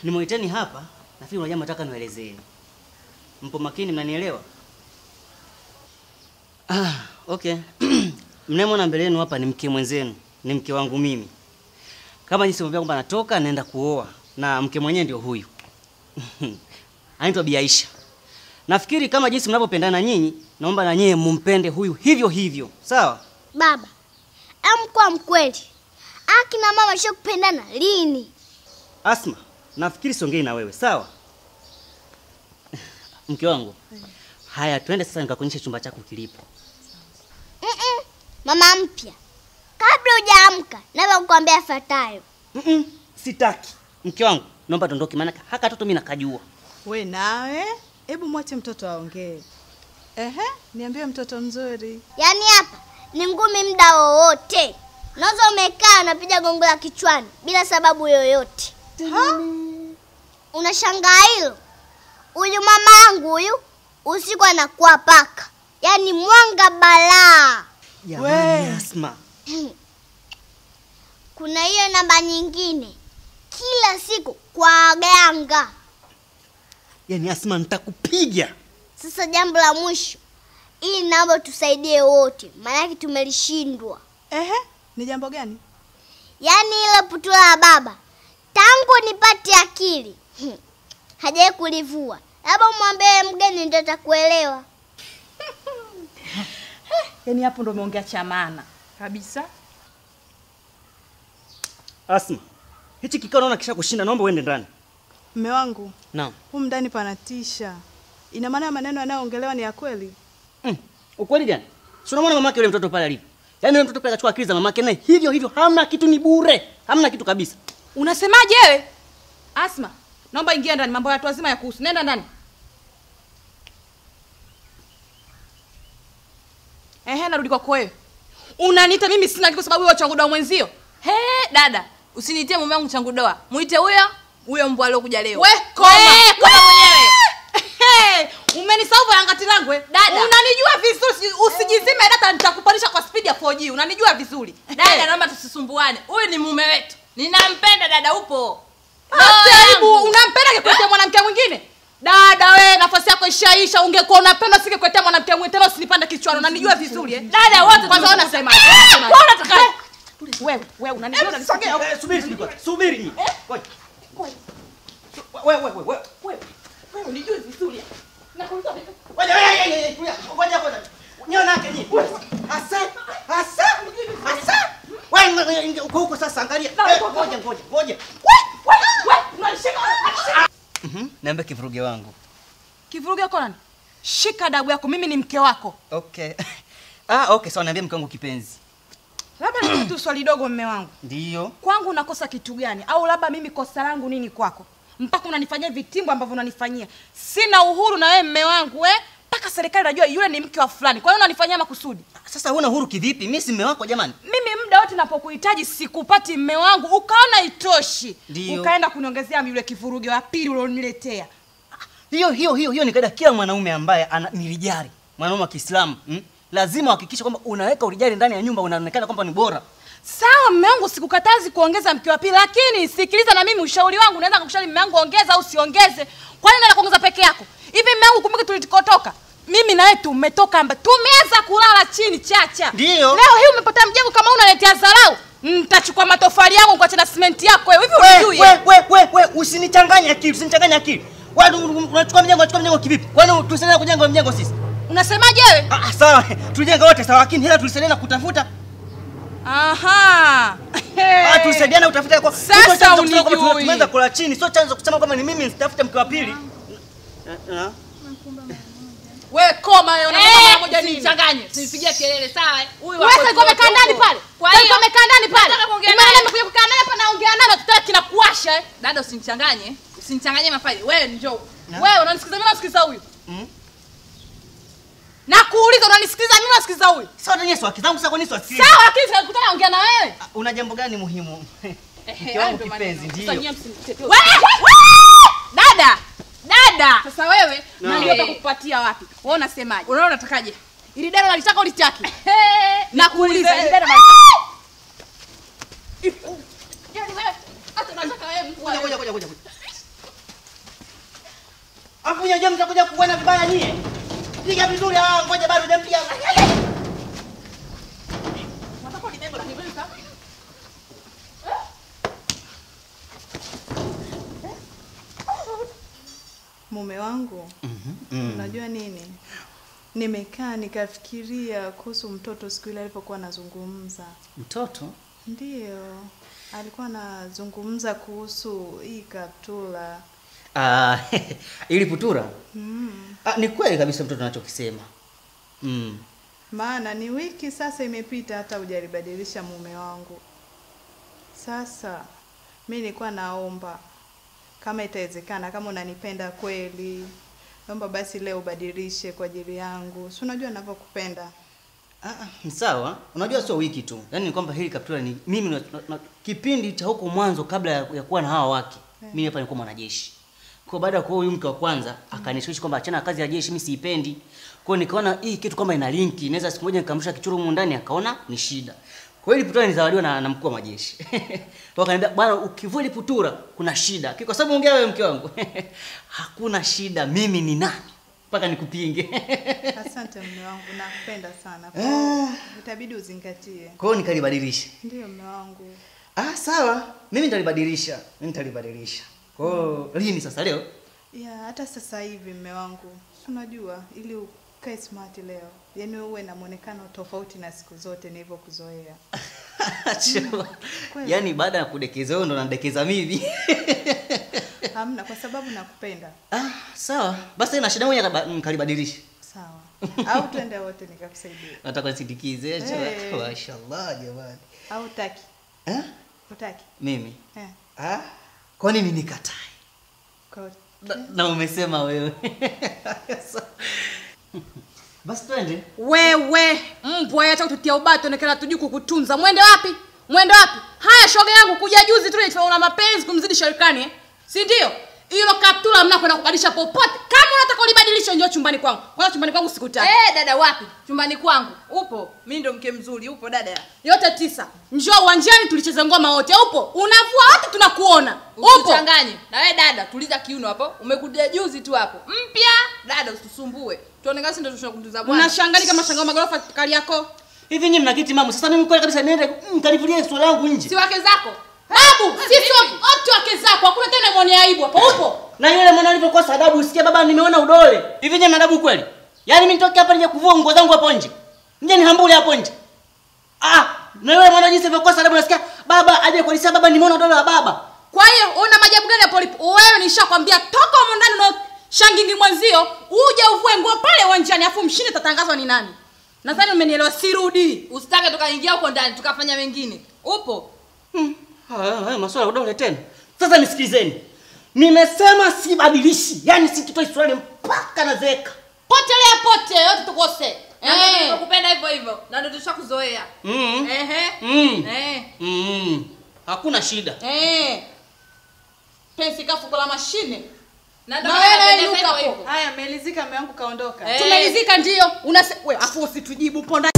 Nimeiteni hapa, nafikiri kuna jambo nataka niwaelezeni. Mpo makini, mnanielewa? Ah, okay. Mnayemwona mbele yenu hapa ni mke mwenzenu, ni mke wangu mimi. Kama jinsi mwambia kwamba natoka naenda kuoa na mke mwenyewe ndio huyu. Anaitwa Bi Aisha. Nafikiri kama jinsi mnavyopendana nyinyi, naomba na nyie mumpende huyu hivyo hivyo. Sawa? Baba, em kwa mkweli, akina mama sio kupendana lini? Asma, nafikiri siongei na wewe, sawa? Mke wangu. Haya, twende sasa nikakuonyesha chumba chako kilipo. Mm-mm. Mama mpya, kabla hujaamka, naweza kukwambia yafuatayo. Mm-mm, sitaki. Mke wangu, naomba tuondoke maana haka toto mimi nakajua. We nawe, hebu mwache mtoto aongee. Ehe, niambie mtoto mzuri. Yaani hapa ni ngumi muda wowote. Unaweza umekaa unapiga gongo la kichwani bila sababu yoyote. Ha? Unashangaa hilo? Huyu mama yangu huyu usiku anakuwa paka, yaani mwanga balaa. Jamani, Asma. Kuna hiyo namba nyingine, kila siku kwa waganga. Yaani Asma nitakupiga. Sasa jambo la mwisho, ili naomba tusaidie wote, maanake tumelishindwa. Ehe, ni jambo gani? Yaani ile putula la baba, tangu nipate akili hmm, hajawahi kulivua. Labda umwambie mgeni ndio atakuelewa. Yaani hapo ndo umeongea cha maana kabisa. Asma. Hichi kikao naona kisha kushinda, naomba uende ndani. Mme wangu, Naam. humu ndani panatisha. Ina maana maneno yanayoongelewa ni ya kweli? Mm. Ukweli gani? Si unamwona mamake yule mtoto pale alivyo? Yaani yule mtoto pale akachukua akili za mamake naye hivyo hivyo, hamna kitu ni bure. Hamna kitu kabisa. Unasemaje wewe? Asma, naomba ingia ndani, mambo ya watu wazima ya kuhusu. Nenda ndani. Ehe, narudi kwako wewe. Unaniita mimi sina kitu kwa sababu wewe changu doa mwenzio. He, dada, usinitie mume wangu changu doa. Muite huyo huyo mbwa aliokuja leo. We, koma. We, koma mwenyewe. Hey, umenisahau angati langu eh? Dada. Unanijua vizuri, usijizime data nitakupandisha kwa speed ya 4G. Unanijua vizuri. Dada, naomba tusisumbuane. Huyu ni mume wetu. Ninampenda dada, upo. Hata Roho aibu, yangu. unampenda kikuletea mwanamke mwingine? Dada we, nafasi yako ishaisha. Ungekuwa unapenda usingekuletea mwanamke mwingine tena usinipande kichwani. Unanijua vizuri eh? Dada, wote kwanza wewe tunasema- unasemaje? Eh, Unasemaje? kwa unataka- Eh, Wewe, wewe unanijua unanisogea. Eh, Subiri subiri. Subiri nyinyi. Ngoja. Wewe wewe wewe. Wewe, wewe unijua vizuri. Nakuuliza vipi? Ngoja wewe yeye yeye tulia. Ngoja ngoja. Nyona yake nyinyi. Asa asa asa. Wewe uko huko sasa angalia. Eh, Ngoja ngoja ngoja. Wewe, wewe, unanishika. Mhm. Niambie kivuruge wangu. Kivuruge yako nani? Shika adabu yako, mimi ni mke wako. Okay. Ah, okay, sawa niambie mke wangu kipenzi. Labda nikuulize tu swali dogo, mme wangu. Ndio. Kwangu unakosa kitu gani? Au labda mimi kosa langu nini kwako? Mpaka unanifanyia vitimbo ambavyo unanifanyia. Sina uhuru na wewe mme wangu eh? Mpaka serikali najua yule ni mke wa fulani. Kwa hiyo unanifanyia makusudi. Sasa huna huru kivipi? Mimi si mume wako jamani. Mimi muda wote napokuhitaji sikupati mme wangu, ukaona itoshi. Ndio. Ukaenda kuniongezea yule kivuruge wa pili ulioniletea. Hiyo hiyo hiyo hiyo ni kaida kila mwanaume ambaye ana nilijari. Mwanaume wa Kiislamu, mm? Lazima uhakikishe kwamba unaweka ulijari ndani ya nyumba unaonekana kwamba ni bora. Sawa mme wangu, sikukatazi kuongeza mke wa pili, lakini sikiliza na mimi ushauri wangu. Naweza kukushauri mme wangu ongeza au siongeze. Kwa nini unaenda kuongeza peke yako? Hivi mme wangu, kumbuke tulikotoka. Mimi na wewe tumetoka mba. Tumeanza kulala chini chacha. Ndio. Leo hii umepotea mjengo kama unaletea dharau. Nitachukua matofali yangu kwa na simenti yako wewe. Hivi We, unijui? we, we, we, we, usinichanganye akili, usinichanganye akili. Wewe unachukua mjengo, unachukua mjengo kivipi? Kwani tulisaidia kujenga mjengo sisi? Unasemaje wewe? Ah, sawa, tulijenga wote sawa, lakini hela tulisaidia kutafuta. Aha. Ah, tulisaidiana kutafuta kwa Sasa Hivyo chanzo kusema kwamba unijui. tumeanza kula chini, sio chanzo kusema kwamba ni mimi nitafute mke wa pili. Ah, ah. Wewe koma wewe unataka Eh, mara moja nini? usinichanganye. Usinipigie kelele, sawa? eh? Huyu Wewe wako sasa umekaa kidogo. ndani pale. Kwa Sasa hiyo umekaa ndani pale. nataka kuongea Umeona naye. nimekuja kukaa naye hapa naongea naye na tutaki na kuwasha eh. Dada, usinichanganye. Usinichanganye mafaili. Wewe njoo. Wewe unanisikiliza mimi nasikiliza huyu. Mm. Na kuuliza unanisikiliza mimi nasikiliza huyu. Sawa, nyenye swaki zangu sasa kwa nini swaki? Sawa lakini sikakutana naongea na wewe. Ah, Una jambo gani muhimu? Mke hayo wangu ndo kipenzi, maneno. Sasa ndio. nyie msinitetee. Wewe! Dada, dada. Sasa wewe No. na ndio kukupatia wapi? Wewe unasemaje? Unaona unatakaje? Ili dada nalitaka ulitaki. Eh, Na kuuliza ili dada Yaani wewe hata unataka wewe mkuu. Ngoja, ngoja, ngoja, ngoja. Alafu nyinyi mtakuja kuona vibaya nyie. Piga vizuri ah ngoja bado hujampiga. Mume wangu, unajua nini? Nimekaa nikafikiria kuhusu mtoto siku ile alipokuwa anazungumza. Mtoto? Ndiyo, alikuwa anazungumza kuhusu hii kaptula. Ah, ili putura. Ah, ni kweli kabisa mtoto anachokisema. Mm. Maana ni wiki sasa imepita hata hujalibadilisha mume wangu. Sasa mi nilikuwa naomba kama itawezekana, kama unanipenda kweli, naomba basi leo ubadilishe kwa ajili yangu. Si unajua ninavyokupenda. Ah, ah, ni sawa. Unajua sio wiki tu. Yaani ni kwamba hili kaptura ni mimi na, na, na, kipindi cha huko mwanzo kabla ya, ya kuwa na hawa wake. Mimi hapa nilikuwa mwanajeshi. Kwa baada ya kuoa huyu mke wa kwanza akanishawishi kwamba achana na kazi ya jeshi mimi siipendi. Kwa hiyo nikaona hii kitu kama ina linki, naweza siku moja nikamsha kichuru humu ndani akaona ni shida. Kwa hiyo ile putura nilizawadiwa na, na mkuu wa majeshi. Wakaniambia bwana ukivua ile putura kuna shida. Kwa sababu ongea wewe mke wangu. Hakuna shida, mimi ni nani? Mpaka nikupinge. Asante mume wangu, nakupenda sana. Kwa hiyo itabidi uzingatie. Kwa hiyo nikalibadilisha. Ndiyo mume wangu. Ah, sawa. Mimi nitalibadilisha. Mimi nitalibadilisha. Kwa hiyo lini sasa leo? Ya, hata sasa hivi mume wangu, si unajua ili ukae smart leo, yaani uwe na muonekano tofauti na siku zote nilivyokuzoea. Chua. kweli. Yaani baada ya kudekeza wewe ndo unadekeza mimi. Hamna, kwa sababu nakupenda. ah, sawa. Basi na shida moja nikalibadilisha. Sawa. Au twende wote nikakusaidia. Nataka nisindikize. Hey. Chua. Mashallah jamani. Au utaki? Eh? Utaki? Mimi. Eh. Ah? Kwa nini nikatae? Kwa Na, na umesema wewe. Basi twende. wewe mbwa acha kututia ubato onekana tujui kukutunza mwende wapi mwende wapi haya shoga yangu kuja juzi tu nilifanya una mapenzi kumzidi sharikani eh? si ndio hilo kaptula mna kwenda kubadilisha popote kama unataka ulibadilisha njoo chumbani kwangu kwanza chumbani kwangu sikutaki Eh, dada wapi? Chumbani kwangu. Upo? Mimi ndo mke mzuri. Upo dada? yote tisa njoo uwanjani tulicheze ngoma wote upo unavua wote tunakuona upo Usichanganye. Na wewe dada, tuliza kiuno hapo. Umekuja juzi tu hapo. Mpya. Dada usisumbue. Tuonekane sisi ndo tunakutunza bwana. unashangali kama shangao magorofa kali yako Hivi nyinyi mna kiti mamu. Sasa mimi kweli kabisa niende nikalivulie swala langu nje. Si wake zako. babu sisi wote wake zako hakuna tena mwenye aibu hapo upo Na yule mwana alivyokosa adabu usikie baba nimeona udole. Hivi nyinyi mna adabu kweli? Yaani mimi nitoke hapa nije kuvua nguo zangu hapo nje. Nje nihambule hapo nje. Ah, na yule mwana jinsi alivyokosa adabu nasikia baba aje kualisia baba nimeona udole wa baba. kwa hiyo una majabu gani hapo ulipo wewe nishakwambia toka humo ndani na shangingi mwenzio uje uvue nguo pale uwanjani afu mshinde tatangazwa ni nani nadhani umenielewa sirudi Usitake tukaingia huko ndani tukafanya mengine. Upo? Hmm. Haya, haya maswala ya udole tena. Sasa nisikilizeni. Nimesema sibadilishi. Yaani sikitoi swali mpaka nazeeka. potelea pote yote tukose Na ndio eh. tunakupenda hivyo hivyo. Na ndio tushakuzoea. Mm. Ehe. Mm. Eh. Mm. Hakuna shida. Eh. pensi kafuko la mashine Na ndio Na maana wewe napenda inuka hivyo hapo. hivyo. Haya, melizika mume wangu kaondoka. Eh. tumelizika ndio unase we afu usitujibu ponda